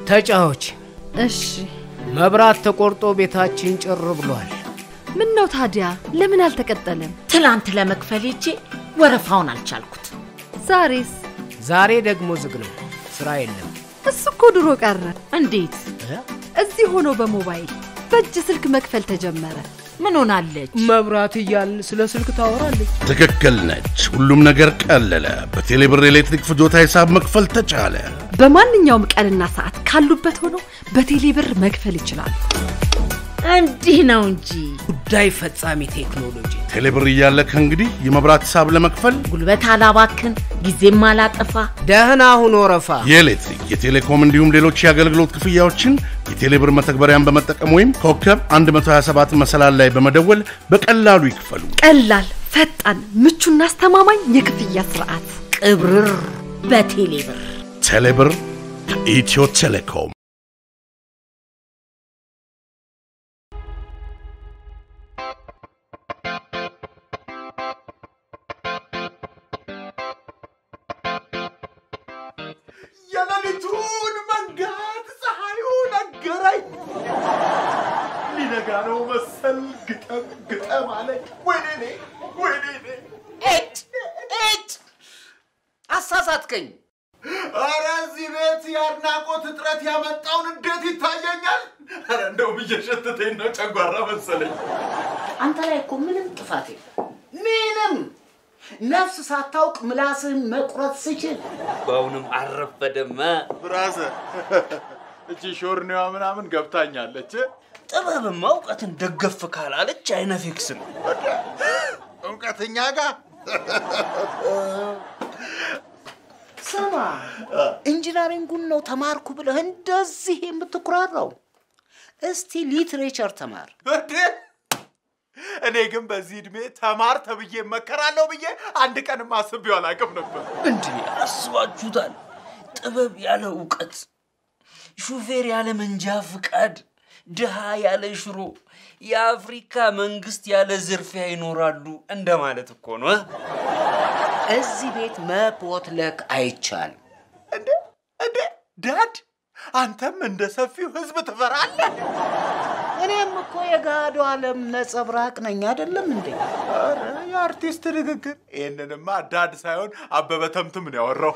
ተጫዎች እሺ መብራት ተቆርጦ ቤታችን ጭር ብሏል። ምን ነው ታዲያ ለምን አልተቀጠለም? ትላንት ለመክፈል ሄጄ ወረፋውን አልቻልኩት። ዛሬስ? ዛሬ ደግሞ ዝግ ነው፣ ስራ የለም። እሱ እኮ ድሮ ቀረ። እንዴት? እዚህ ሆኖ በሞባይል በእጅ ስልክ መክፈል ተጀመረ። ምን ሆናለች? መብራት እያልን ስለ ስልክ ታወራለች። ትክክል ነች። ሁሉም ነገር ቀለለ። በቴሌብር ኤሌክትሪክ ፍጆታ ሂሳብ መክፈል ተቻለ። በማንኛውም ቀንና ሰዓት ካሉበት ሆኖ በቴሌ ብር መክፈል ይችላል። እንዲህ ነው እንጂ ጉዳይ ፈጻሚ ቴክኖሎጂ ቴሌብር እያለ ከእንግዲህ የመብራት ሂሳብ ለመክፈል ጉልበት አላባክን፣ ጊዜም አላጠፋ። ደህና ሁኖ ረፋ። የኤሌክትሪክ፣ የቴሌኮም እንዲሁም ሌሎች የአገልግሎት ክፍያዎችን የቴሌብር መተግበሪያን በመጠቀም ወይም ኮከብ 127 መሰላል ላይ በመደወል በቀላሉ ይክፈሉ። ቀላል፣ ፈጣን፣ ምቹና አስተማማኝ የክፍያ ስርዓት። ቅብርር በቴሌ ብር። ቴሌብር ከኢትዮ ቴሌኮም የሌሊቱን መንጋት ፀሐዩ ነገረኝ። ሊነጋ ነው መሰል ግጠም ግጠም አለኝ። ወይኔ እኔ ወይኔ እኔ ኤጭ ኤጭ አሳሳትከኝ። ኧረ እዚህ ቤት የአድናቆት እጥረት ያመጣውን እንዴት ይታየኛል። ኧረ እንደውም እየሸተተኝ ነው፣ ጨጓራ መሰለኝ። አንተ ላይ እኮ ምንም ጥፋት የለም። ምንም ነፍስ ሳታውቅ ምላስህን መቁረጥ ስችል በአሁንም አረፈደም። ብራዘር እቺ ሾርኔዋ ምናምን ገብታኛለች። ጥበብማ እውቀትን ደገፍ ካላለች አይነፊክስ ነው። እውቀትኛ ጋር ስማ፣ ኢንጂነሪንጉን ነው ተማርኩ ብለህ እንደዚህ የምትኩራራው? እስቲ ሊትሬቸር ተማር። እንዴ! እኔ ግን በዚህ እድሜ ተማር ተብዬ መከራለሁ ብዬ አንድ ቀንም አስቤው አላውቅም ነበር። እንዴ አስባችሁታል? ጥበብ ያለ እውቀት፣ ሹፌር ያለ መንጃ ፍቃድ፣ ድሃ ያለ ሽሮ፣ የአፍሪካ መንግስት ያለ ዝርፊያ ይኖራሉ እንደማለት እኮ ነው። እዚህ ቤት መፖትለክ አይቻልም። እንዴ እንዴ ዳድ አንተም እንደ ሰፊው ህዝብ ትፈራለህ? እኔም እኮ የጋዶ ዓለም ነጸብራቅ ነኝ አይደለም እንዴ? ኧረ የአርቲስት ንግግር። ይህንንማ ዳድ ሳይሆን አበበ ተምትም ነው ያወራው።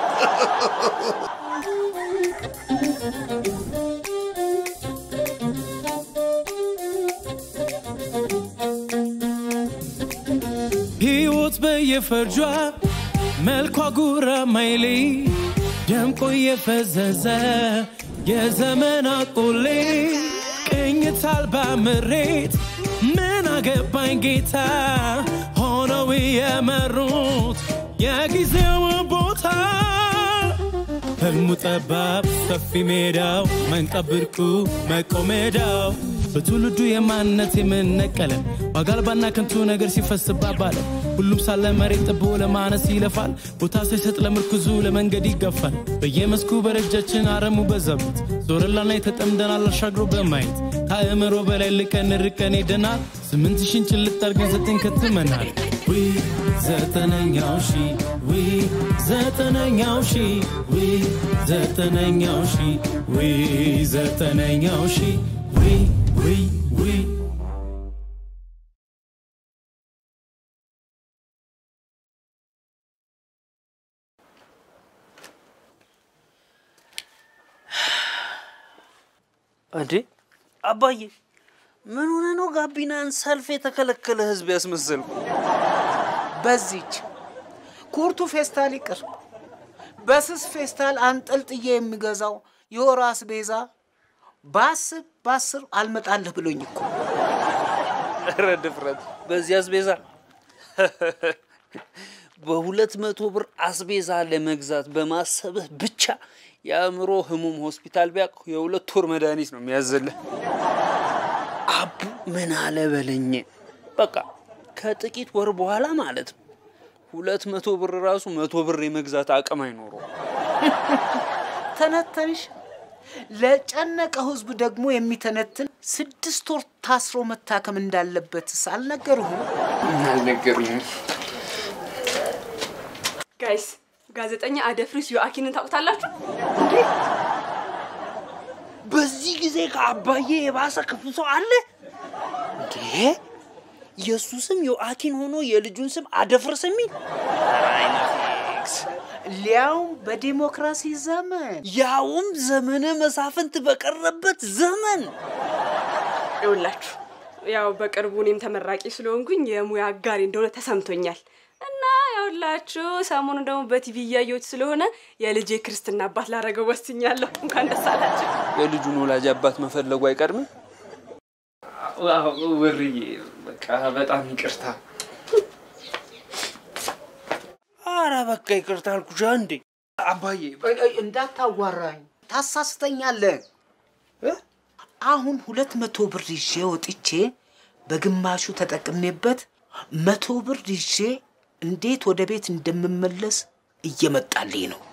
ሕይወት በየፈርጇ መልኳ ጉራ ማይሌ ደምቆ የፈዘዘ የዘመን አቆሌ ቅኝት አልባ ምሬት ምን አገባኝ ጌታ ሆነው የመሩት የጊዜው ቦታ ህልሙ ጠባብ ሰፊ ሜዳው መንቀብ ብርቁ መቆሜዳው በትውልዱ የማንነት የምነቀለ ዋጋ አልባና ከንቱ ነገር ሲፈስባት ባለ ሁሉም ሳለ መሬት ጥቦ ለማነስ ይለፋል ቦታ ሳይሰጥ ለምርኩዙ ለመንገድ ይገፋል በየመስኩ በረጃችን አረሙ በዛበት ዞረላና የተጠምደናል አሻግሮ በማየት ከአእምሮ በላይ ልቀን ርቀን ሄደናል ስምንት ሺን ጭልጥ አርገን ዘጠኝ ከትመናል ዊ ዘጠነኛው ሺ ዊ ዘጠነኛው ሺ ዊ ዘጠነኛው ሺ ዊ ዘጠነኛው ሺ ዊ ዊ ዊ እንዴ አባዬ ምን ሆነ ነው ጋቢናን ሰልፍ የተከለከለ ህዝብ ያስመሰልኩ? በዚች ኩርቱ ፌስታል ይቅር፣ በስስ ፌስታል አንጠልጥዬ የሚገዛው የወር አስቤዛ በአስር በአስር አልመጣልህ ብሎኝ እኮ ኧረ ድፍረት! በዚህ አስቤዛ በሁለት መቶ ብር አስቤዛ ለመግዛት በማሰብህ ብቻ የአእምሮ ህሙም ሆስፒታል ቢያውቅ የሁለት ወር መድኃኒት ነው የሚያዘልህ። አቡ ምን አለ በለኝ። በቃ ከጥቂት ወር በኋላ ማለት ነው ሁለት መቶ ብር ራሱ መቶ ብር የመግዛት አቅም አይኖረው። ተነተንሽ። ለጨነቀ ህዝብ ደግሞ የሚተነትን ስድስት ወር ታስሮ መታከም እንዳለበትስ አልነገሩህም? አልነገሩኝም። ጋይስ ጋዜጠኛ አደፍሪስ ዮአኪንን ታውቁታላችሁ? በዚህ ጊዜ ከአባዬ የባሰ ክፉ ሰው አለ እንዴ? የእሱ ስም ዮአኪን ሆኖ የልጁን ስም አደፍርስ የሚል አይነፊክስ ሊያውም በዲሞክራሲ ዘመን ያውም ዘመነ መሳፍንት በቀረበት ዘመን ይውላችሁ ያው በቅርቡ እኔም ተመራቂ ስለሆንኩኝ የሙያ አጋሪ እንደሆነ ተሰምቶኛል እና ያውላችሁ ሰሞኑን ደግሞ በቲቪ እያየሁት ስለሆነ የልጄ ክርስትና አባት ላደረገው ወስኛለሁ። እንኳን ደስ አላችሁ። የልጁን ወላጅ አባት መፈለጉ አይቀድምም። ውርዬ በቃ በጣም ይቅርታ። አረ በቃ ይቅርታ አልኩሽ እንዴ አባዬ እንዳታዋራኝ ታሳስተኛለህ። እ? አሁን ሁለት መቶ ብር ይዤ ወጥቼ በግማሹ ተጠቅሜበት መቶ ብር ይዤ እንዴት ወደ ቤት እንደምመለስ እየመጣልኝ ነው።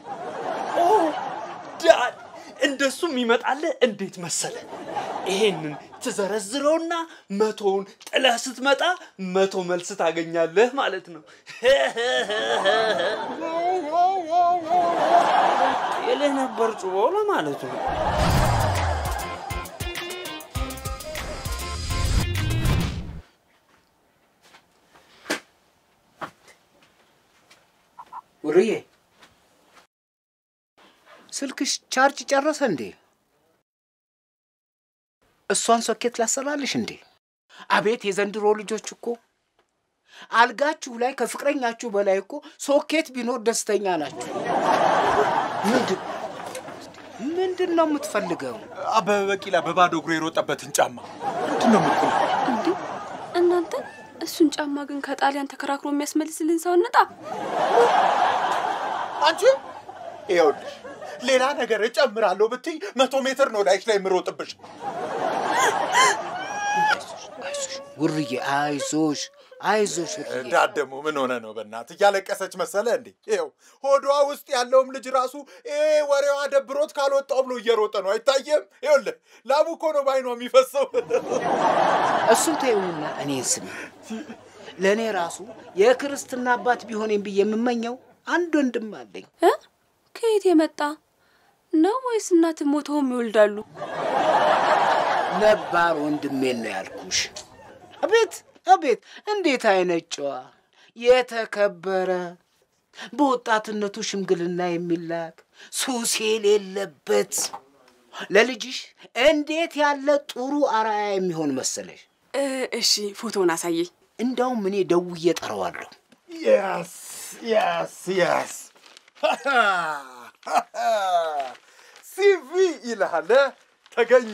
ዳድ እንደሱም ይመጣልህ እንዴት መሰለ ይሄንን ትዘረዝረውና መቶውን ጥለህ ስትመጣ መቶ መልስ ታገኛለህ ማለት ነው። የልህ ነበር ጩቦ ለማለቱ ነው። ውርዬ ስልክሽ ቻርጅ ጨረሰ እንዴ? እሷን ሶኬት ላሰራልሽ እንዴ? አቤት የዘንድሮ ልጆች እኮ አልጋችሁ ላይ ከፍቅረኛችሁ በላይ እኮ ሶኬት ቢኖር ደስተኛ ናችሁ። ምንድን ምንድን ነው የምትፈልገው? አበበ ቢቂላ በባዶ እግሩ የሮጠበትን ጫማ ምንድን ነው የምትለው? እንዴ እናንተ እሱን ጫማ ግን ከጣሊያን ተከራክሮ የሚያስመልስልን ሰው እንጣ። አንቺ ይኸውልሽ ሌላ ነገር እጨምራለሁ ብትይ መቶ ሜትር ነው ላይሽ ላይ የምሮጥብሽ። ውርዬ አይዞሽ አይዞሽ ውርዬ። ዳድ ደግሞ ምን ሆነ ነው በእናት እያለቀሰች መሰለ እንዴ? ይኸው ሆዷ ውስጥ ያለውም ልጅ ራሱ ይሄ ወሬዋ ደብሮት ካልወጣው ብሎ እየሮጠ ነው። አይታየም? ይኸውልህ ላቡ እኮ ነው ባይኗ የሚፈሰው። እሱን ተይውና እኔን ስሚ። ለእኔ ራሱ የክርስትና አባት ቢሆኔም ብዬ የምመኘው አንድ ወንድም አለኝ። እ? ከየት የመጣ ነው ወይስ እናት ሞተውም ይወልዳሉ? ነባር ወንድሜን ነው ያልኩሽ። አቤት አቤት፣ እንዴት አይነት ጨዋ የተከበረ በወጣትነቱ ሽምግልና የሚላክ ሱስ የሌለበት ለልጅሽ እንዴት ያለ ጥሩ አርአያ የሚሆን መሰለሽ። እ፣ እሺ ፎቶውን አሳየኝ። እንዳውም እኔ ደውዬ ጠራዋለሁ። የስ የስ የስ ሲቪ ይልሃል ተገኘ።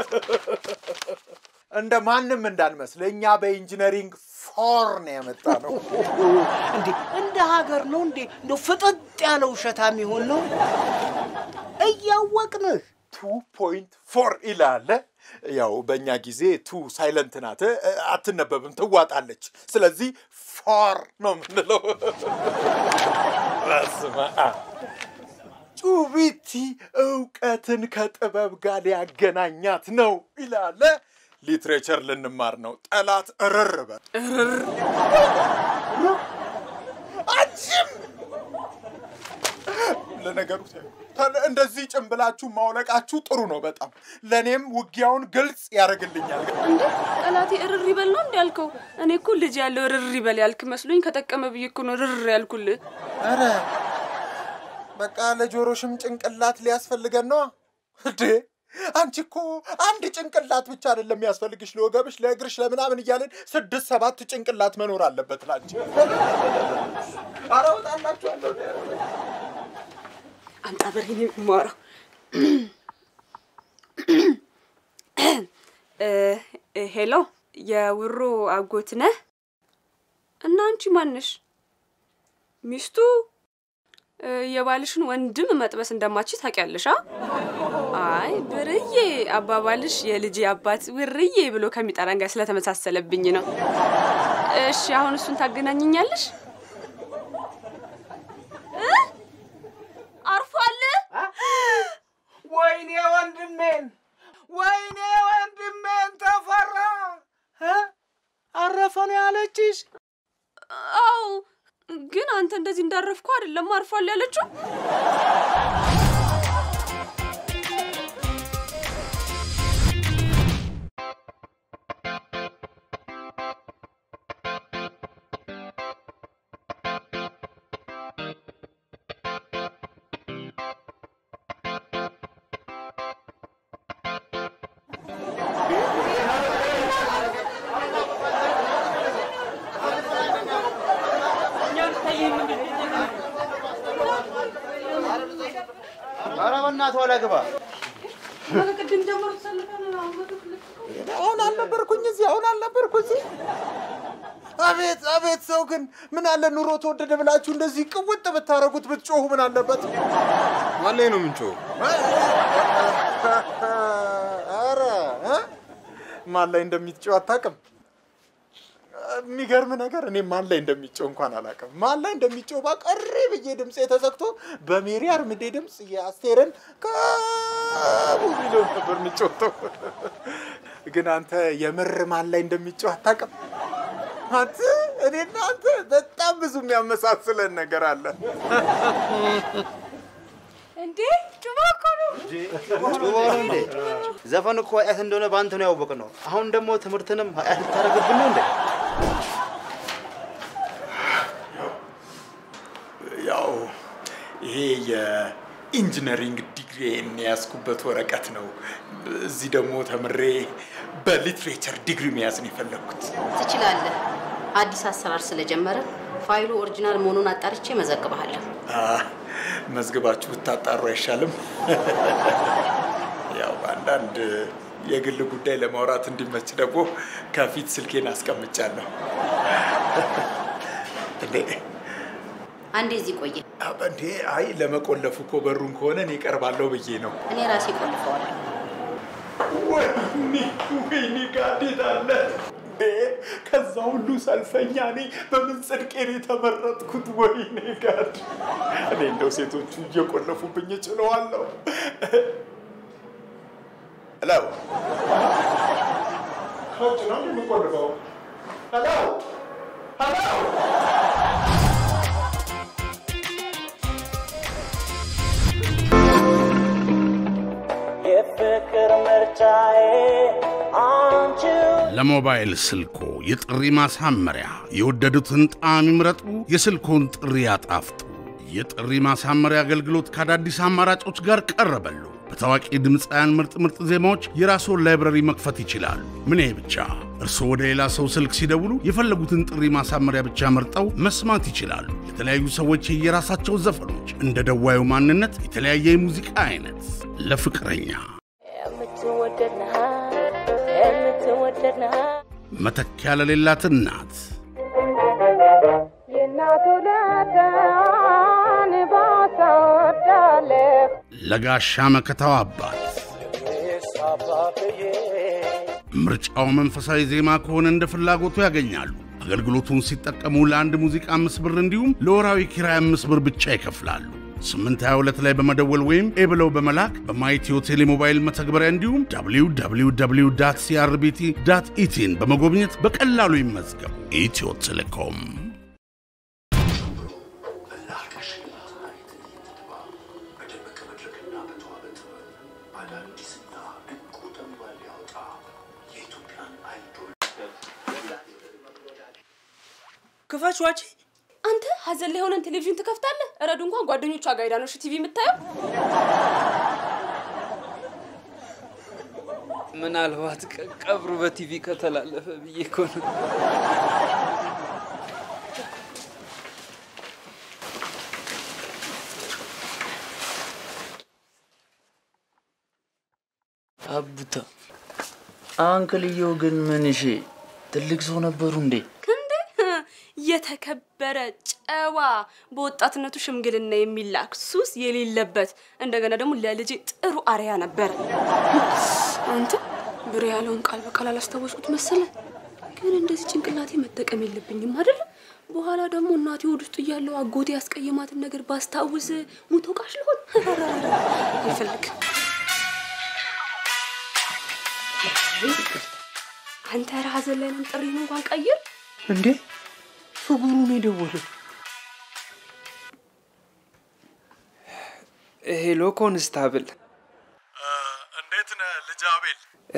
እንደ ማንም እንዳንመስል እኛ በኢንጂነሪንግ ፎር ነው የመጣ ነው። እንዴ እንደ ሀገር ነው እንዴ እንደው ፍጥጥ ያለ ውሸታም የሚሆን ነው እያወቅንህ ቱ ፖይንት ፎር ይላል። ያው በእኛ ጊዜ ቱ ሳይለንት ናት፣ አትነበብም፣ ትዋጣለች። ስለዚህ ፎር ነው የምንለው። በስመ አብ። ጩቢቲ እውቀትን ከጥበብ ጋር ሊያገናኛት ነው ይላል። ሊትሬቸር ልንማር ነው። ጠላት እርር በል አንቺም ለነገሩ ተ- እንደዚህ ጭንብላችሁ ማውለቃችሁ ጥሩ ነው በጣም ለእኔም ውጊያውን ግልጽ ያደርግልኛል። እንዴ ጠላቴ እርር ይበል ነው እንዲ ያልከው? እኔ እኮ ልጅ ያለው እርር ይበል ያልክ መስሎኝ ከጠቀመ ብዬ እኮ ነው እርር ያልኩልህ። ኧረ በቃ ለጆሮሽም ጭንቅላት ሊያስፈልገን ነው እንዴ? አንቺ እኮ አንድ ጭንቅላት ብቻ አይደለም የሚያስፈልግሽ፣ ለወገብሽ፣ ለእግርሽ፣ ለምናምን እያለን ስድስት ሰባት ጭንቅላት መኖር አለበት ላንቺ። ኧረ እወጣላችኋለሁ። አምጣ በሬን የማወራው እ፣ እ፣ ሄሎ የውሮ አጎት ነህ? እና አንቺ ማንሽ? ሚስቱ እ፣ የባልሽን ወንድም መጥበስ እንደማች ታውቂያለሽ? አ? አይ ብርዬ አባባልሽ የልጄ አባት ውርዬ ብሎ ከሚጠራን ጋር ስለተመሳሰለብኝ ነው። እሺ አሁን እሱን ታገናኝኛለሽ? እ? አርፏል? ወይኔ ወንድሜን ወይኔ ወንድሜን ተፈራ እ? አረፈ ነው ያለችሽ? አው ግን አንተ እንደዚህ እንዳረፍኩ አይደለም አርፏል ያለችው። አናቷ ላይ ግባ። ቅድም ጀምሮ ተሰልፈን አሁን አልነበርኩኝ እዚህ፣ አሁን አልነበርኩ እዚህ። አቤት አቤት! ሰው ግን ምን አለ ኑሮ ተወደደ ብላችሁ እንደዚህ ቅውጥ ብታረጉት ብትጮሁ ምን አለበት? ማን ላይ ነው የምንጮኸው? ኧረ እ? ማን ላይ እንደሚጮህ አታውቅም? የሚገርም ነገር እኔ ማን ላይ እንደሚጮህ እንኳን አላውቅም። ማን ላይ እንደሚጮህ ባቀሬ ብዬ ድምፄ ተዘግቶ በሜሪ አርምዴ ድምፅ የአስቴርን ከቡ ሚሊዮን ነበር የሚጮተው። ግን አንተ የምር ማን ላይ እንደሚጮህ አታውቅም? አንተ እኔና አንተ በጣም ብዙ የሚያመሳስለን ነገር አለ። እንዴ ጩባ እኮ ነው። ጩቦ ነው እንዴ? ዘፈን እኮ ኃጢአት እንደሆነ በአንተ ነው ያወቅነው። አሁን ደግሞ ትምህርትንም ኃጢአት ልታደርግብን ነው እንዴ? ያው ይሄ የኢንጂነሪንግ ዲግሪን የያዝኩበት ወረቀት ነው። እዚህ ደግሞ ተምሬ በሊትሬቸር ዲግሪ መያዝ ነው የፈለግኩት። ትችላለህ። አዲስ አሰራር ስለጀመረ ፋይሉ ኦሪጂናል መሆኑን አጣርቼ መዘግብሃለሁ። አ፣ መዝግባችሁ ብታጣሩ አይሻልም? ያው አንዳንድ የግል ጉዳይ ለማውራት እንዲመች ደግሞ ከፊት ስልኬን አስቀምጫለሁ። እንዴ አንዴ እዚህ ቆየ። አ፣ እንዴ አይ ለመቆለፉ እኮ በሩን ከሆነ እኔ እቀርባለሁ ብዬ ነው። እኔ ራሴ ቆልፈዋለሁ። ወይኔ ወይኔ ጋዴት አለ እንዴ! ከዛ ሁሉ ሰልፈኛ እኔ በምን ጽድቄ ነው የተመረጥኩት? ወይኔ ጋድ! እኔ እንደው ሴቶቹ እየቆለፉብኝ እችለዋለሁ። ሄሎ ከውጭ ነው የምቆልፈው። ሄሎ ሄሎ የፍቅር ምርጫዬ አንቺው ለሞባይል ስልኮ የጥሪ ማሳመሪያ የወደዱትን ጣዕም ይምረጡ፣ የስልኮን ጥሪ ያጣፍጡ። የጥሪ ማሳመሪያ አገልግሎት ከአዳዲስ አማራጮች ጋር ቀረበሉ። በታዋቂ ድምፃውያን ምርጥ ምርጥ ዜማዎች የራስዎን ላይብረሪ መክፈት ይችላሉ። ምን ይሄ ብቻ! እርስዎ ወደ ሌላ ሰው ስልክ ሲደውሉ የፈለጉትን ጥሪ ማሳመሪያ ብቻ መርጠው መስማት ይችላሉ። የተለያዩ ሰዎች የየራሳቸው ዘፈኖች፣ እንደ ደዋዩ ማንነት የተለያየ የሙዚቃ አይነት ለፍቅረኛ የምትወደድ ነህ የምትወደድ ነህ መተኪያ ለሌላት እናት የእናቱ ለዳን ባሳወዳለህ ለጋሻ መከታው አባት ምርጫው መንፈሳዊ ዜማ ከሆነ እንደ ፍላጎቱ ያገኛሉ። አገልግሎቱን ሲጠቀሙ ለአንድ ሙዚቃ አምስት ብር እንዲሁም ለወራዊ ኪራይ አምስት ብር ብቻ ይከፍላሉ። 822 ላይ በመደወል ወይም ኤ ብለው በመላክ በማይቲዮ ቴሌሞባይል መተግበሪያ እንዲሁም www ሲአርቢቲ ኢቲን በመጎብኘት በቀላሉ ይመዝገቡ። ኢትዮ ቴሌኮም ክፈች ዋጪ። አንተ ሀዘን ላይ ሆነን ቴሌቪዥን ትከፍታለህ? ረዱ እንኳን ጓደኞቿ ጋር ሄዳ ነው እሺ ቲቪ የምታየው። ምናልባት ቀ- ቀብሩ በቲቪ ከተላለፈ ብዬ እኮ ነው። አቡታ አንክልየው ግን ምን እሺ ትልቅ ሰው ነበሩ እንዴ? እንዴ የተከበረ ጨዋ፣ በወጣትነቱ ሽምግልና የሚላክ ሱስ የሌለበት እንደገና ደግሞ ለልጄ ጥሩ አርያ ነበር። አንተ ብሬ ያለውን ቃል በቃል አላስታወስኩት መሰለ። ግን እንደዚህ ጭንቅላቴ መጠቀም የለብኝም አይደል? በኋላ ደግሞ እናቴ ሆድ ውስጥ እያለው አጎቴ ያስቀየማትን ነገር ባስታውስ ሙቶ ቃሽ ልሆን አልፈልግም። አንተ ራዘን ላይ ነን ጥሪን እንኳን ቀይር። እንዴ ፍጉሩ ነው የደወለው። ሄሎ ኮንስታብል፣ እንዴት ነህ ልጅ አቤል?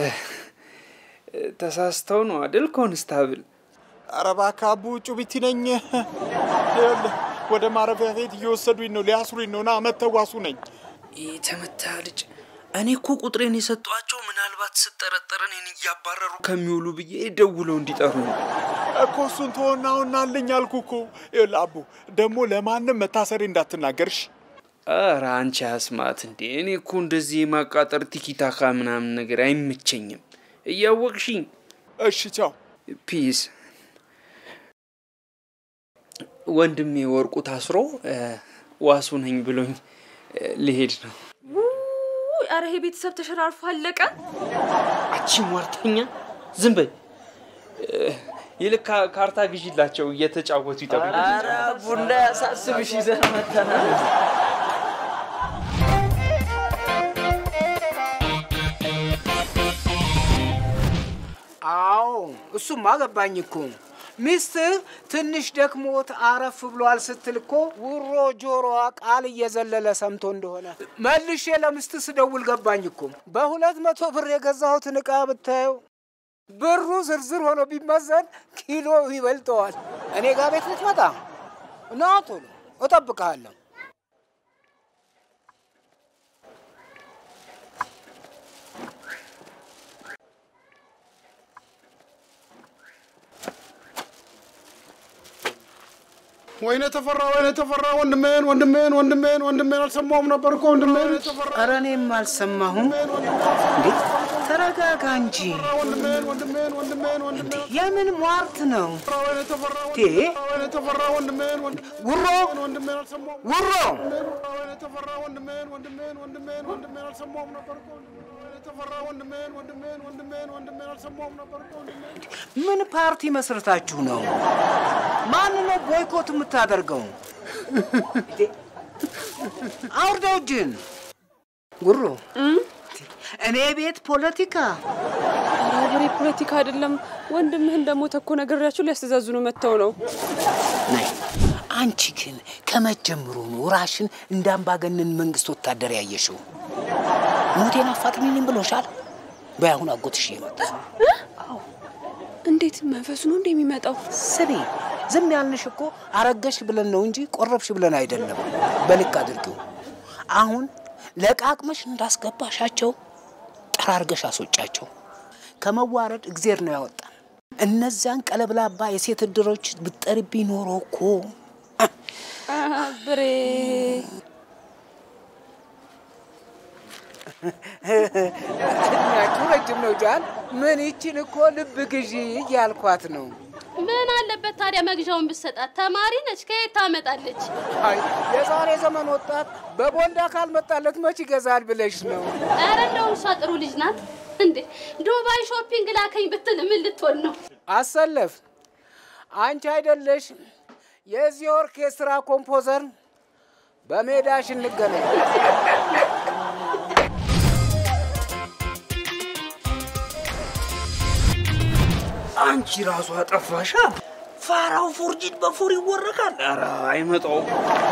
ተሳስተው ነው አይደል ኮንስታብል? ኧረ እባክህ አቡ ጩቢቲ ነኝ። ይኸውልህ ወደ ማረፊያ ቤት እየወሰዱኝ ነው፣ ሊያስሩኝ ነው። ና መተዋሱ ነኝ። የተመታ ልጅ። እኔ እኮ ቁጥሬን የሰጧቸው ምናልባት ስጠረጠር እኔን እያባረሩ ከሚውሉ ብዬ ደውለው እንዲጠሩ ነው። እኮ እሱን ተወና አሁን አለኝ አልኩህ እኮ። ይኸውልህ አቡ ደግሞ ለማንም መታሰሬ እንዳትናገርሽ። ኧረ አንቺ አስማት እንዴ! እኔ እኮ እንደዚህ የማቃጠር ቲኪታካ ምናምን ነገር አይመቸኝም። እያወቅሽኝ። እሺ ቻው። ፒስ። ወንድሜ ወርቁ ታስሮ እ፣ ዋሱ ነኝ ብሎኝ እ፣ ልሄድ ነው። ውይ፣ ኧረ ይሄ ቤተሰብ ተሸራርፎ አለቀ። አቺ ሟርተኛ፣ ዝም በይ። እ፣ ይልቅ ካ- ካርታ ግዢላቸው እየተጫወቱ ይጠብቁ። ኧረ ቡና ያሳስብሽ ይዘን መተናል። አዎ እሱማ ገባኝ እኮ ሚስትህ ትንሽ ደክሞት አረፍ ብሏል ስትል እኮ ውሮ ጆሮዋ ቃል እየዘለለ ሰምቶ እንደሆነ መልሼ ለሚስት ስደውል ገባኝ እኮ በሁለት መቶ ብር የገዛሁትን ዕቃ ብታየው ብሩ ዝርዝር ሆኖ ቢመዘን ኪሎ ይበልጠዋል። እኔ ጋር ቤት ልትመጣ ና ቶሎ እጠብቅሃለሁ። ወይኔ ተፈራ፣ ወይኔ ተፈራ፣ ወንድሜን ወንድሜን ወንድሜን ወንድሜን አልሰማሁም ነበር እኮ ወንድሜን። ኧረ እኔም አልሰማሁም። እንዴ ተረጋጋ እንጂ። ወንድሜን ወንድሜን ወንድሜን ወንድሜን የምን ሟርት ነው? ወይኔ ተፈራ፣ ቴ ወይኔ ተፈራ፣ ወንድሜን ውሮ ወንድሜን አልሰማሁም። ውሮ ወይኔ ተፈራ፣ ወንድሜን ወንድሜን ወንድሜን ወንድሜን አልሰማሁም ነበር እኮ ወይኔ ተፈራ፣ ወንድሜን ወንድሜን ወንድሜን ወንድሜን አልሰማሁም ነበር እኮ ወንድሜን። ምን ፓርቲ መስርታችሁ ነው? ማን ነው ቦይኮት የምታደርገው? አውርደው እጅን ጉሮ። እኔ ቤት ፖለቲካ ሀገሬ ፖለቲካ አይደለም። ወንድምህ እንደሞተ እኮ ነግሬያቸው ሊያስተዛዝኑ መጥተው ነው። ናይ አንቺ ግን ከመጀመሩ ነው ራሽን እንደ አምባገነን መንግስት ወታደር ያየሽው። ሞቴን አፋጥሚልኝ ብሎሻል። በይ አሁን አጎትሽ እየመጣ እንዴት መንፈሱ ነው እንደ የሚመጣው? ስሚ፣ ዝም ያልንሽ እኮ አረገሽ ብለን ነው እንጂ ቆረብሽ ብለን አይደለም። በልክ አድርጊው። አሁን ለቃቅመሽ እንዳስገባሻቸው ጠራርገሽ አስወጫቸው። ከመዋረድ እግዜር ነው ያወጣን። እነዚያን ቀለብላባ የሴት እድሮች ብትጠሪብኝ ኖሮ እኮ ብሬ እድሜያችሁ ረጅም ነው ጃን። ምን ይችን እኮ ልብ ግዢ እያልኳት ነው። ምን አለበት ታዲያ መግዣውን ብሰጣት? ተማሪ ነች፣ ከየት ታመጣለች? አይ የዛሬ ዘመን ወጣት በቦንዳ ካልመጣለት መች ይገዛል ብለሽ ነው? ኧረ እንደውም እሷ ጥሩ ልጅ ናት። እንዴ ዱባይ ሾፒንግ ላከኝ ብትል ምን ልትሆን ነው? አሰለፍ አንቺ አይደለሽ የዚህ ኦርኬስትራ ኮምፖዘር? በሜዳሽ እንገናኝ። አንቺ ራሱ አጠፋሻ። ፋራው ፎርጂት በፎር ይወረቃል። ኧረ አይመጣውም።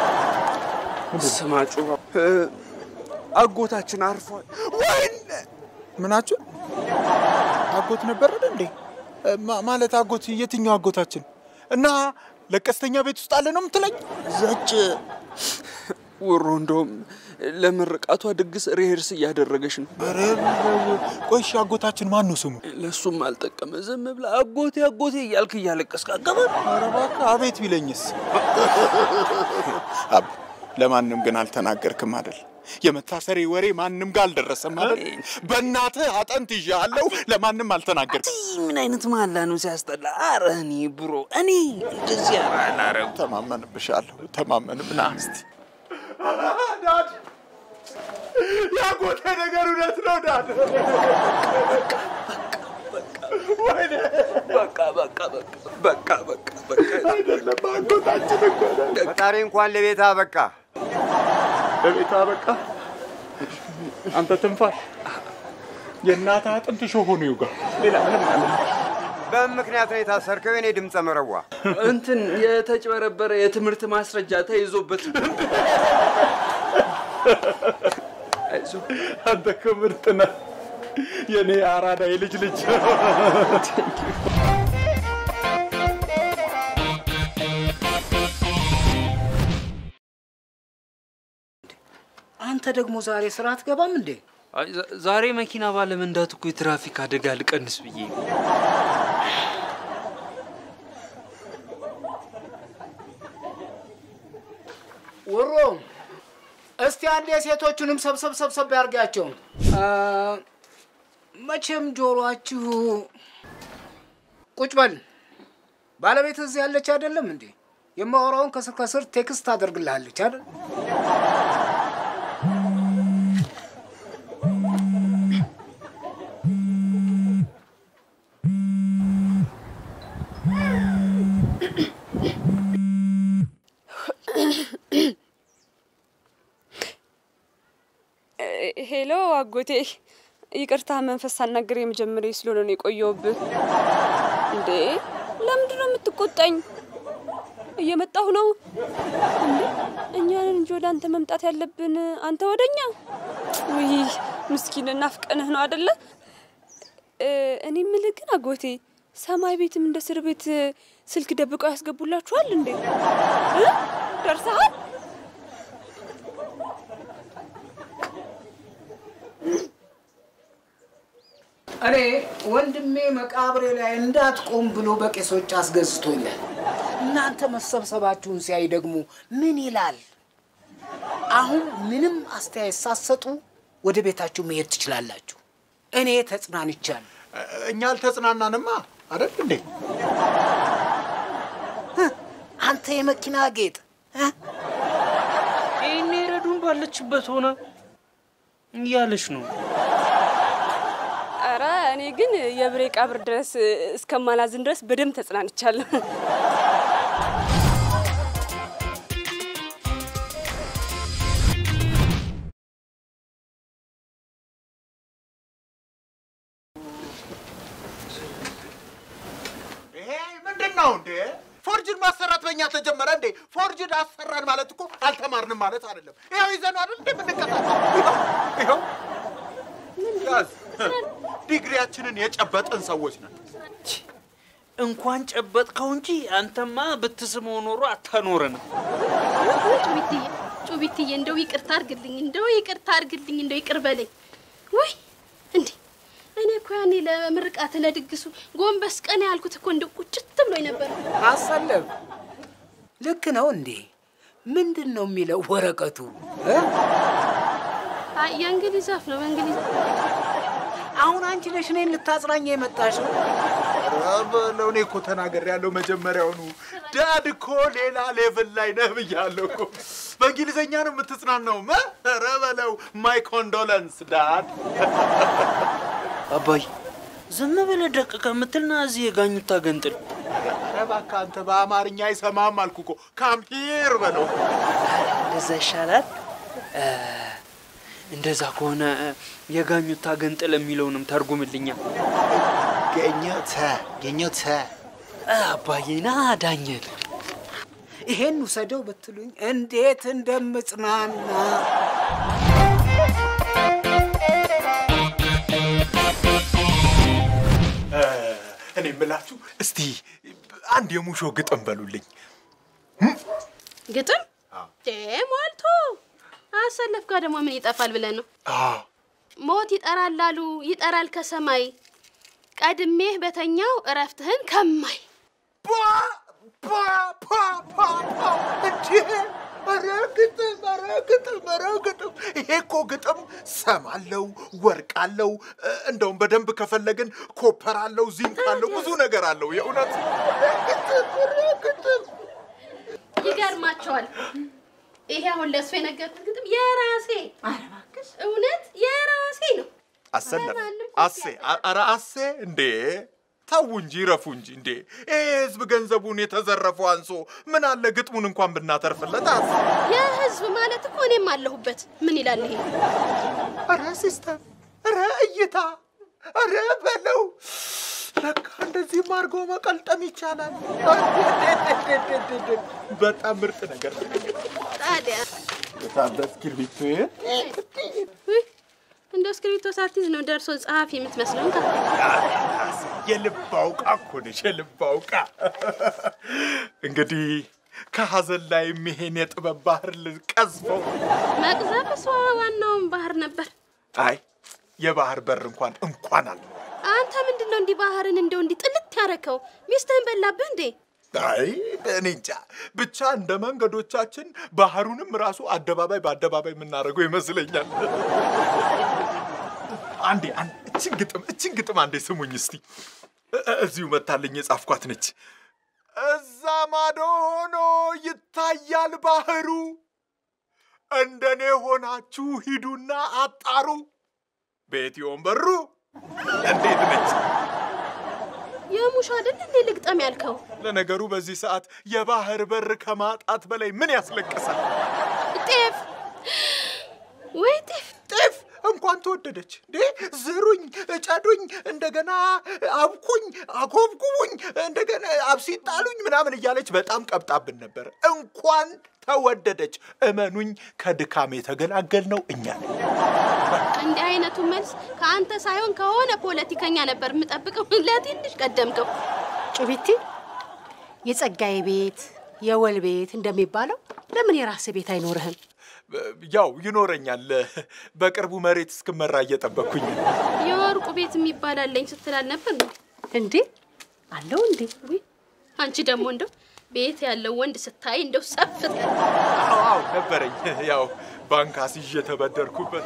ስማጩ አጎታችን አርፏል። ወይኔ ምናችሁ አጎት ነበረን እንዴ? ማ- ማለት አጎት የትኛው አጎታችን? እና ለቀስተኛ ቤት ውስጥ አለ ነው የምትለኝ? ዘጭ ውሮ እንደውም ለምርቃቷ ድግስ ሪሄርስ እያደረገች ነው። ኧረ ቆይ እሺ፣ አጎታችን ማን ነው ስሙ? ለእሱም አልጠቀመ። ዝም ብላ አጎቴ አጎቴ እያልክ እያለቀስክ አገባ። ኧረ እባክህ አቤት ቢለኝስ? አብ ለማንም ግን አልተናገርክም አይደል? የመታሰሪ ወሬ ማንም ጋር አልደረሰም አይደል? በእናትህ አጠንት ይዣለሁ። ለማንም አልተናገርክም። ምን አይነት መሀላ ነው ሲያስጠላ። አረ እኔ ብሮ እኔ እንደዚህ ኧረ አላረግም። ተማመንብሻለሁ። ተማመንብ ና እስቲ ዳድ ያጎቴ ነገር እውነት ነው ዳድ። ወይኔ በቃ በቃ በቃ በቃ በቃ አይደለም አጎታችን እኮ ነው። ፈጣሪ እንኳን ለቤታ በቃ ለቤታ በቃ አንተ ትንፋሽ የእናትህ አጥንት ሾህ ሆኖ ይውጋ። ሌላ ምንም አለ በምን ምክንያት ነው የታሰርከው? የኔ ድምፀ መረዋ እንትን የተጭበረበረ የትምህርት ማስረጃ ተይዞበት አይዞህ አንተ እኮ ምርጥ ነህ። የኔ አራዳ የልጅ ልጅ አንተ ደግሞ ዛሬ ስራ አትገባም እንዴ? አይ፣ ዛ- ዛሬ መኪና ባለመንዳት እኮ የትራፊክ አደጋ ልቀንስ ብዬ ነው። ውሮ እስቲ አንድ የሴቶቹንም ሰብሰብ ሰብሰብ ያርጋቸው። መቼም ጆሮአችሁ ቁጭ በል። ባለቤት እዚህ ያለች አይደለም እንዴ? የማወራውን ከስር ከስር ቴክስት ታደርግልሃለች አይደል? ሄሎ አጎቴ፣ ይቅርታ መንፈስ ሳናገር የመጀመሪያ ስለሆነ ነው የቆየውብህ። እንዴ ለምንድን ነው የምትቆጣኝ? እየመጣሁ ነው። እንዴ እኛንን እንጂ ወደ አንተ መምጣት ያለብን፣ አንተ ወደኛ። ውይ ምስኪን ናፍቀንህ ነው አደለ? እኔ የምልህ ግን አጎቴ፣ ሰማይ ቤትም እንደ እስር ቤት ስልክ ደብቀው ያስገቡላችኋል እንዴ? እ? ደርሰሃል? እኔ ወንድሜ መቃብሬ ላይ እንዳትቆም ብሎ በቄሶች አስገዝቶኛል። እናንተ መሰብሰባችሁን ሲያይ ደግሞ ምን ይላል? አሁን ምንም አስተያየት ሳትሰጡ ወደ ቤታችሁ መሄድ ትችላላችሁ። እኔ ተጽናንቻለሁ። እኛ አልተጽናናንማ አይደል እንዴ? አንተ የመኪና ጌጥ ይህኔ ረዱን ባለችበት ሆነ እያለች ነው። ኧረ እኔ ግን የብሬ ቀብር ድረስ እስከማላዝን ድረስ በደንብ ተጽናንቻለሁ። ይሄ ምንድን ነው እንዴ? ፎርጅን ማሰራት በእኛ ተጀመረ እንዴ? ፎርጅን አሰራን ማለት እኮ አልተማርንም ማለት አይደለም። ይኸው ይዘን አይደል እንዴ የምንቀጣቀው? ይኸው ይኸው ያዝ። ዲግሪያችንን የጨበጥን ሰዎች ነን። እንኳን ጨበጥከው እንጂ አንተማ ብትስመው ኖሮ አታኖረንም። ጩቢትዬ ጩቢትዬ፣ እንደው ይቅርታ አርግልኝ፣ እንደው ይቅርታ አርግልኝ፣ እንደው ይቅር በለኝ። ውይ እንዴ እኔ እኮ ያኔ ለምርቃት ለድግሱ ጎንበስ ቀና ያልኩት እኮ እንደው ቁጭት ብሎኝ ነበር። አሰለፍ ልክ ነው እንዴ? ምንድን ነው የሚለው ወረቀቱ? እ? አይ የእንግሊዝ አፍ ነው በእንግሊዝ አሁን አንቺ ነሽ እኔን ልታጽናኝ የመጣሽው? ኧረ በለው እኔ እኮ ተናግሬያለሁ መጀመሪያውኑ። ዳድ እኮ ሌላ ሌቭል ላይ ነህ ብያለሁ እኮ። በእንግሊዝኛ ነው የምትጽናናው? መ ኧረ በለው ማይ ኮንዶለንስ ዳድ። አባይ ዝም ብለህ ደቅ ከምትልና እዚህ የጋኙታ ገንጥል። ኧረ እባክህ አንተ በአማርኛ አይሰማም አልኩ እኮ። ካም ሂር በለው። እንደዛ ይሻላል። እ፣ እንደዛ ከሆነ እ፣ የጋኙታ ገንጥል የሚለውንም ተርጉምልኛ። ገኘተ ገኘተ አባዬና ዳኘን ይሄን ውሰደው ብትሉኝ እንዴት እንደምጽናና እኔ የምላችሁ እስቲ አንድ የሙሾ ግጥም በሉልኝ። ግጥም ዴ ሞልቶ አሰለፍ ጋር ደግሞ ምን ይጠፋል ብለን ነው? አዎ ሞት ይጠራል አሉ ይጠራል ከሰማይ ቀድሜህ በተኛው እረፍትህን ከማይ ፓ ፓ ፓ ፓ ፓ እንዴ! ኧረ ግጥም ኧረ ግጥም ኧረ ግጥም! ይሄ እኮ ግጥም ሰም አለው ወርቅ አለው እ፣ እንደውም በደንብ ከፈለግን ኮፐር አለው ዚንክ አለው ብዙ ነገር አለው። የእውነት ግጥም ኧረ ግጥም ይገርማቸዋል። ይሄ አሁን ለእሱ የነገርኩት ግጥም የራሴ እውነት የራሴ ነው። አሰለፍ አሴ አ- ኧረ አሴ እንዴ ተው እንጂ ረፉ እንጂ እንዴ ይሄ ህዝብ ገንዘቡን የተዘረፈው አንሶ ምን አለ ግጥሙን እንኳን ብናተርፍለት አሴ የህዝብ ማለት እኮ እኔም አለሁበት። ምን ይላል ይሄ? ኧረ ሲስተም ኧረ እይታ ኧረ በለው ለካ እንደዚህም አድርጎ መቀልጠም ይቻላል። በጣም ምርጥ ነገር ነው። ታዲያ የታበ እስክርቢቶ ውይ፣ እንደ እስክሪብቶ ሳትይዝ ነው ደርሶ ጸሐፊ የምትመስለው። እንካ የልብ አውቃ እኮ ነሽ፣ የልብ አውቃ። እንግዲህ ከሀዘን ላይ ይሄን የጥበብ ባህር ልቀዝፈው። መቅዘፍ እሷ ዋናውን ባህር ነበር። አይ የባህር በር እንኳን እንኳን አለ አንተ ምንድን ነው እንዲህ ባህርን እንደው እንዲህ ጥልት ያረከው? ሚስትህን በላብህ እንዴ? አይ እኔ እንጃ ብቻ እንደ መንገዶቻችን ባህሩንም ራሱ አደባባይ በአደባባይ የምናደርገው ይመስለኛል። አንዴ አንዴ እችን ግጥም እችን ግጥም አንዴ ስሙኝ እስቲ። እ- እ- እዚሁ መታልኝ የጻፍኳት ነች። እዛ ማዶ ሆኖ ይታያል ባህሩ፣ እንደኔ ሆናችሁ ሂዱና አጣሩ። ቤት ይሆን በሩ። እንዴት ነች? የሙሽ አይደል እንዴ ልግጠም ያልከው? ለነገሩ በዚህ ሰዓት የባህር በር ከማጣት በላይ ምን ያስለቅሳል? ጤፍ ወይ ጤፍ ጤፍ እንኳን ተወደደች እንዴ! ዝሩኝ፣ እጨዱኝ፣ እንደገና አብኩኝ፣ አኮብኩቡኝ፣ እንደገና አብሲጣሉኝ ምናምን እያለች በጣም ቀብጣብን ነበር። እንኳን ተወደደች። እመኑኝ፣ ከድካም የተገላገል ነው እኛ ነን። እንዲህ አይነቱ መልስ ከአንተ ሳይሆን ከሆነ ፖለቲከኛ ነበር የምጠብቀው። ለትንሽ ቀደምከው። ጩቢቲ የጸጋዬ ቤት የወል ቤት እንደሚባለው ለምን የራስህ ቤት አይኖርህም? ያው ይኖረኛል። በቅርቡ መሬት እስክመራ እየጠበቅኩኝ ነው። የወርቁ ቤት የሚባል አለኝ ስትላል ነበር እንዴ? እንዴ አለው እንዴ? ውይ አንቺ ደግሞ እንደው ቤት ያለው ወንድ ስታይ እንደው ሰፍት አዎ አዎ ነበረኝ። ያው ባንክ አስይዤ ተበደርኩበት።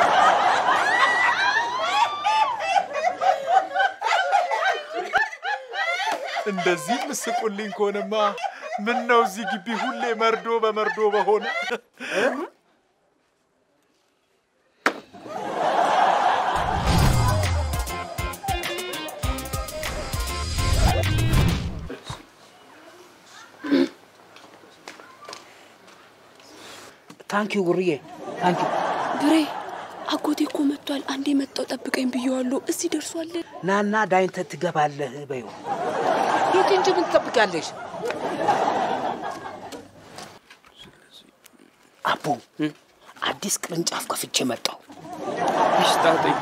እንደዚህ ምስቁልኝ ከሆነማ ምን ነው እዚህ ግቢ ሁሌ መርዶ በመርዶ በሆነ። ታንኪዩ ጉርዬ ታንኪዩ። ብሬ አጎቴ እኮ መጥቷል። አንዴ መጣው ጠብቀኝ ብየዋለሁ። እዚህ ደርሷል። ናና ዳይንተ ትገባለህ በይው። ሂጂ እንጂ ምን ትጠብቂያለሽ? አቡ አዲስ ቅርንጫፍ ከፍቼ መጣሁ። ይሽጣጠኝ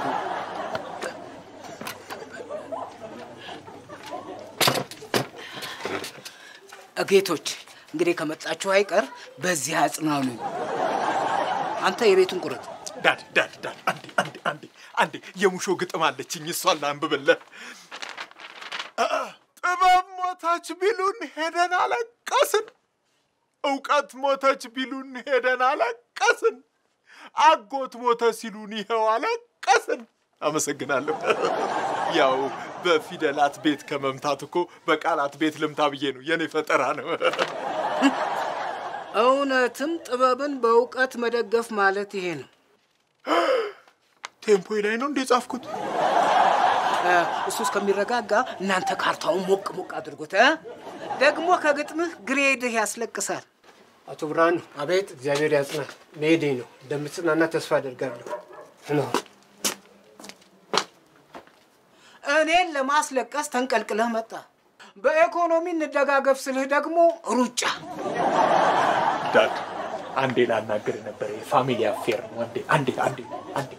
ጌቶች እንግዲህ ከመጣችሁ አይቀር በዚህ አጽናኑ። አንተ የቤቱን ቁረጥ። ዳድ ዳድ ዳድ አንዴ አንዴ አንዴ አንዴ የሙሾ ግጥም አለችኝ፣ እሷን ላንብብልህ። ጥበብ ሞተች ቢሉን ሄደን አለቀስን፣ እውቀት ሞተች ቢሉን ሄደን አለቀስን፣ አጎት ሞተ ሲሉን ይኸው አለቀስን። አመሰግናለሁ። ያው በፊደላት ቤት ከመምታት እኮ በቃላት ቤት ልምታ ብዬ ነው። የኔ ፈጠራ ነው። እውነትም ጥበብን በእውቀት መደገፍ ማለት ይሄ ነው። ቴምፖ ላይ ነው እንደ ጻፍኩት። እ፣ እሱ እስከሚረጋጋ እናንተ ካርታውን ሞቅ ሞቅ አድርጉት። እ? ደግሞ ከግጥምህ ግሬድህ ያስለቅሳል። አቶ ብርሃኑ። አቤት። እግዚአብሔር ያጽና። መሄዴ ነው። እንደምትጽናና ተስፋ አደርጋለሁ። ነው እኔን ለማስለቀስ ተንቀልቅለህ መጣ። በኢኮኖሚ እንደጋገፍ ስልህ ደግሞ ሩጫ። ዳድ አንዴ ላናገር ነበር። የፋሚሊ አፌር ነው። አንዴ አንዴ አንዴ አንዴ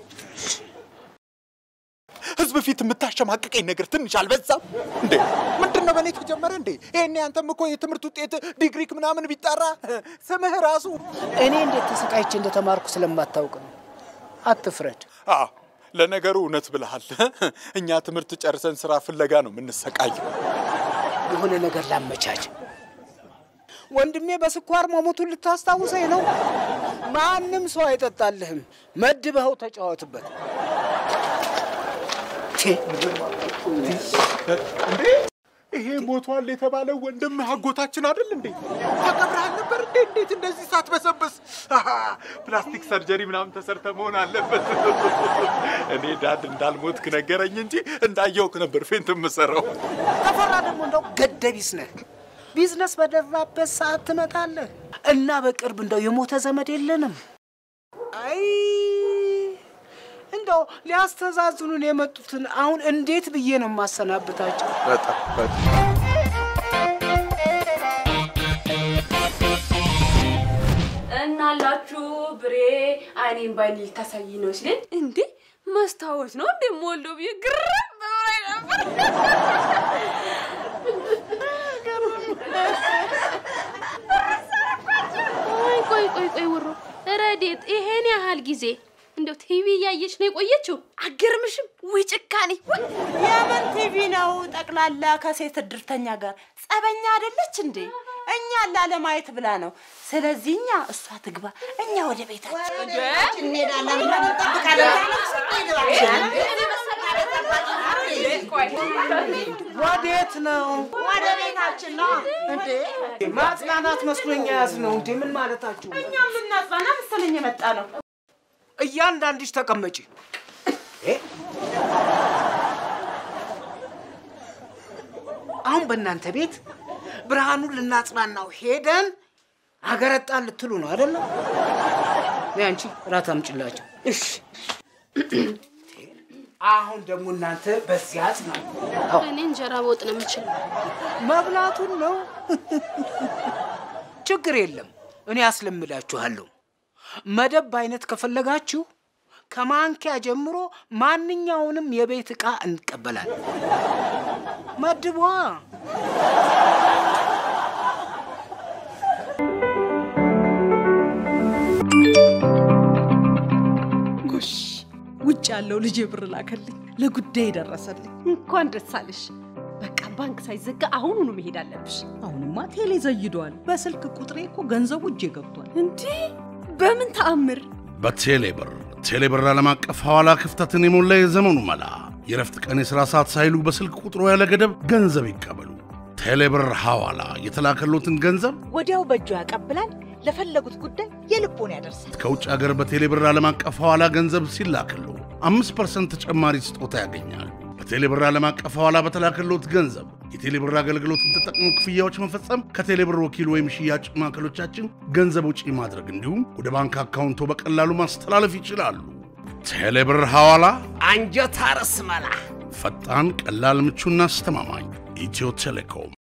ህዝብ ፊት የምታሸማቅቀኝ ነገር ትንሽ አልበዛም እንዴ? ምንድን ነው በእኔ ተጀመረ እንዴ? ይሄኔ አንተም እኮ የትምህርት ውጤት ዲግሪክ ምናምን ቢጠራ ስምህ ራሱ እኔ እንዴት ተሰቃይቼ እንደተማርኩ ስለማታውቅ ነው። አትፍረድ። አዎ፣ ለነገሩ እውነት ብለሃል። እኛ ትምህርት ጨርሰን ስራ ፍለጋ ነው የምንሰቃየው። የሆነ ነገር ላመቻች። ወንድሜ በስኳር መሞቱን ልታስታውሰኝ ነው? ማንም ሰው አይጠጣልህም። መድበኸው ተጫወትበት። እንዴ ይሄ ሞቷል የተባለው ወንድም አጎታችን አይደል እንዴ? ተቀብረሃል ነበር እንዴ? እንዴት እንደዚህ ሳትበሰብስ? አሃ፣ ፕላስቲክ ሰርጀሪ ምናምን ተሰርተ መሆን አለበት። እኔ ዳድ እንዳልሞትክ ነገረኝ እንጂ እንዳየውክ ነበር ፌንት የምሰራው። ተፈራ ደግሞ እንደው ገደቢስ ነህ። ቢዝነስ በደራበት ሰዓት ትመጣለህ እና በቅርብ እንደው የሞተ ዘመድ የለንም። አይ እንደው ሊያስተዛዝኑን የመጡትን አሁን እንዴት ብዬ ነው የማሰናብታቸው? በጣም በጣም እናላችሁ ብሬ አይኔን ባይኔ ልታሳይ ነው ሲለኝ እንዴ መስታወት ነው እንዴ ሞልዶ ብዬ ግርም ብሎኝ ነበር። ቆይ ቆይ ቆይ ቆይ ውሮ ረዴት፣ ይሄን ያህል ጊዜ እንደው ቲቪ እያየች ነው የቆየችው። አገርምሽም? ውይ ጭካኔ! ውይ! የምን ቲቪ ነው? ጠቅላላ ከሴት እድርተኛ ጋር ጸበኛ አይደለች እንዴ? እኛ ላለማየት ብላ ነው። ስለዚህ እኛ እሷ ትግባ፣ እኛ ወደ ቤታችን እንሄዳለን። ወዴት ነው? ወደ ቤታችን ነው እንዴ? ማጽናናት መስሎኝ ያዝ ነው እንዴ? ምን ማለታችሁ? እኛ የምናጽናና መሰለኝ የመጣ ነው። እያንዳንድሽ ተቀመጪ። እ? አሁን በእናንተ ቤት ብርሃኑን ልናጽናናው ሄደን አገረጣን ልትሉ ነው አይደለም? ነይ አንቺ እራት አምጪላቸው። እሺ። አሁን ደግሞ እናንተ በዚያ አጽናኑ። እኔ እንጀራ በወጥ ነው የምችለው። መብላቱን ነው። ችግር የለም፣ እኔ አስለምዳችኋለሁ። መደብ አይነት ከፈለጋችሁ ከማንኪያ ጀምሮ ማንኛውንም የቤት ዕቃ እንቀበላለን። መድቧ ጎሽ ውጭ ያለው ልጄ ብር ላከልኝ፣ ለጉዳይ ደረሰልኝ። እንኳን ደስ አለሽ። በቃ ባንክ ሳይዘጋ አሁኑኑ መሄድ አለብሽ። አሁንማ ቴሌ ዘይዷል። በስልክ ቁጥሬ እኮ ገንዘቡ እጄ ገብቷል። እንዴ በምን ተአምር? በቴሌብር ቴሌብር ዓለም አቀፍ ሐዋላ ክፍተትን የሞላ የዘመኑ መላ። የረፍት ቀን የሥራ ሰዓት ሳይሉ በስልክ ቁጥሮ ያለ ገደብ ገንዘብ ይቀበሉ። ቴሌብር ሐዋላ የተላከሎትን ገንዘብ ወዲያው በእጁ ያቀብላል። ለፈለጉት ጉዳይ የልቦን ያደርሳል። ከውጭ ሀገር በቴሌብር ዓለም አቀፍ ሐዋላ ገንዘብ ሲላክሉ አምስት ፐርሰንት ተጨማሪ ስጦታ ያገኛሉ። በቴሌብር ዓለም አቀፍ ሐዋላ በተላከሎት ገንዘብ የቴሌብር አገልግሎትን ተጠቅሞ ክፍያዎች መፈጸም፣ ከቴሌብር ወኪል ወይም ሽያጭ ማዕከሎቻችን ገንዘብ ውጪ ማድረግ እንዲሁም ወደ ባንክ አካውንቶ በቀላሉ ማስተላለፍ ይችላሉ። ቴሌብር ሐዋላ አንጀት አርስ መላ ፈጣን፣ ቀላል፣ ምቹና አስተማማኝ ኢትዮ ቴሌኮም